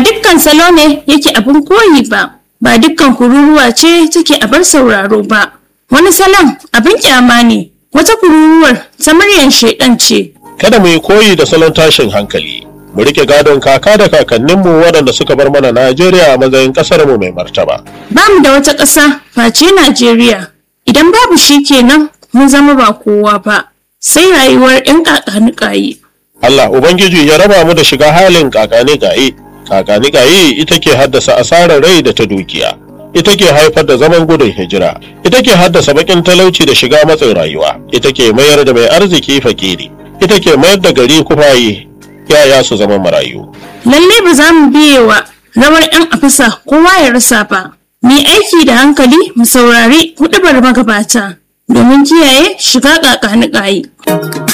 dukkan salo ne yake abin koyi ba ba dukkan kururuwa ce take abar sauraro ba wani salon abin kyama ne wata kururuwar ta muryar shaidan ce kada mu yi koyi da salon tashin hankali mu rike gadon kaka da kakanninmu waɗanda suka bar mana Najeriya a matsayin ƙasar mu mai martaba ba mu da wata ƙasa face Najeriya idan babu shi kenan mun zama ba kowa ba sai rayuwar 'yan kakanikayi Allah Ubangiji ya raba mu da shiga halin kakani gaye kakani gaye ita ke haddasa asarar rai da ta dukiya ita ke haifar da zaman gudun hijira ita ke haddasa bakin talauci da shiga matsin rayuwa ita ke mayar da mai arziki fakiri ita ke mayar da gari kufaye yaya su zama marayu lalle ba za mu biye wa rawar 'yan afisa kowa ya rasa ba mu yi aiki da hankali mu saurari huɗubar magabata domin kiyaye shiga kakanikayi